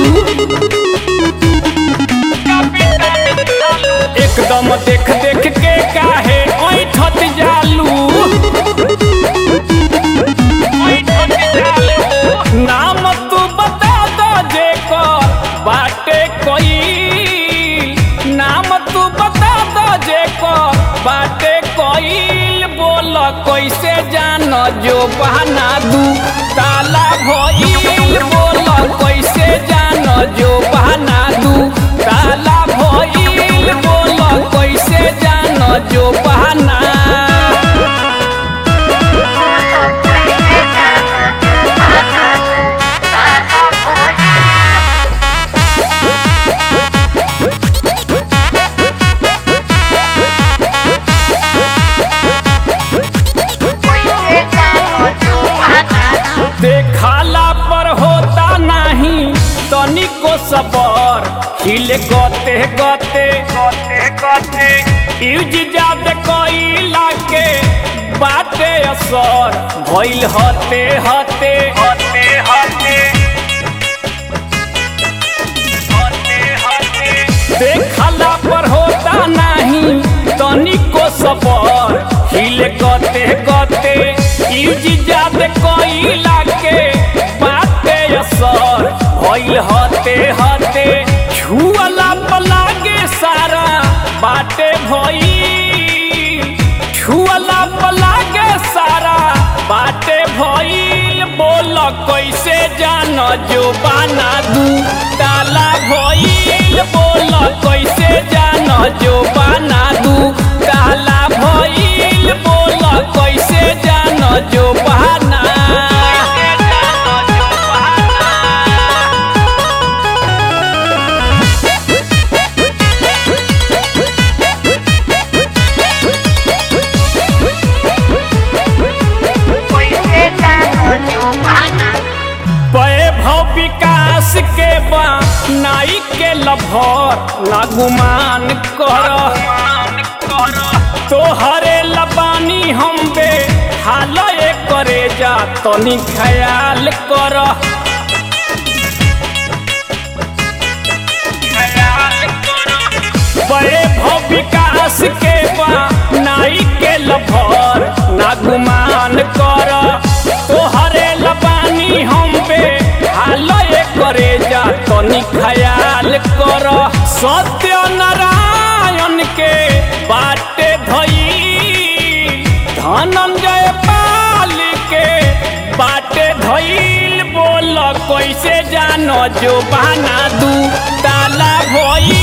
एकदम देख देख के काहे ऐठत जालू नाम तू बता दो जे कर बाटे कोई नाम तू बता दो जे कर बाटे कोई बोल कैसे जान जो बहाना दू ताला भइल बोल कैसे जान जो बहाना दू ताला भइल बोल कैसे जान जो बहाना देखाला पर होता नहीं तनिको सबर हिले गते गते गते गते यूज जाद कइला के बाटे असर भइल हते हते हते हते देखला पर होता नहीं तनिको सबर हिले गते गते यूज जाद कइला के बाटे असर भइल हते हते छुअला पलागे सारा बाटे भइल छुअला पलागे सारा बाटे भइल बोल कैसे जान जो बाना दू ताला भइल बोल कैसे जान जो बाना दू ताला भइल बोल कैसे जान जो बहाना वैभव विकास के बा नाई के लभर ना गुमान कर तोहरे लबानी हम बे हाल करे जा तनी ख्याल कर वैभव विकास के बा नाई के लभर ना गुमान कर तोहरे लबानी हम बे हाल करे जा तनी ख्याल कर सत्य नारायण के बाटे धई धनंजय पाल के बाटे धईल बोल कैसे जानो जो बहाना दू ताला भई